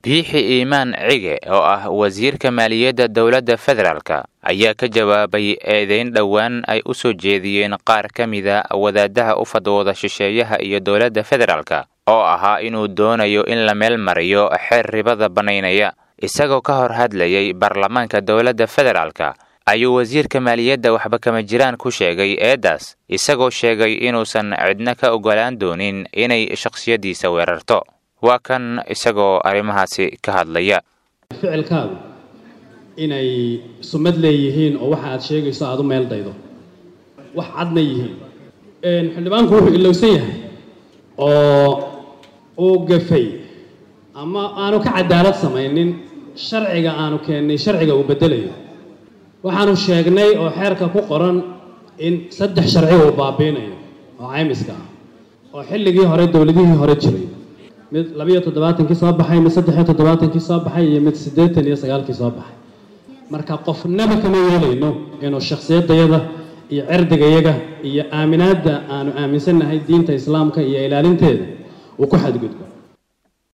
biixi iimaan cige oo ah wasiirka maaliyadda dowladda federaalka ayaa ka jawaabay eedeyn dhowaan ay u soo jeediyeen qaar ka mida wadaadaha u fadwooda shisheeyaha iyo dowladda federaalka oo ahaa inuu doonayo in la meel mariyo xeer ribada bannaynaya isagoo ka hor hadlayay baarlamaanka dowladda federaalka ayuu wasiirka maaliyadda waxba kama jiraan ku sheegay eeddaas isagoo sheegay inuusan cidna ka oggolaan doonin inay shakhsiyaddiisa weerarto waa kan isagoo arrimahaasi ka hadlaya ficilkaagu inay sumad leeyihiin oo waxa aad sheegayso aada u meel daydo wax cadna yihiin xildhibaanku wuxuu ilowsan yahay oo uu gafay ama aanu ka cadaalad samaynin sharciga aanu keennay sharciga uu beddelayo waxaanu sheegnay oo xeerka ku qoran in saddex sharci uu baabiinayo oo caymiska ah oo xilligii hore dowladihii hore jiray mid labiyo toddobaatankii soo baxay mid saddexiyo toddobaatankii soo baxay iyo mid siddeetan iyo sagaalkii soo baxay marka qofnaba kama yeelayno inuu shakhsiyadayada iyo cirdigayaga iyo aaminaadda aanu aaminsannahay diinta islaamka iyo ilaalinteeda uu ku xadgudbo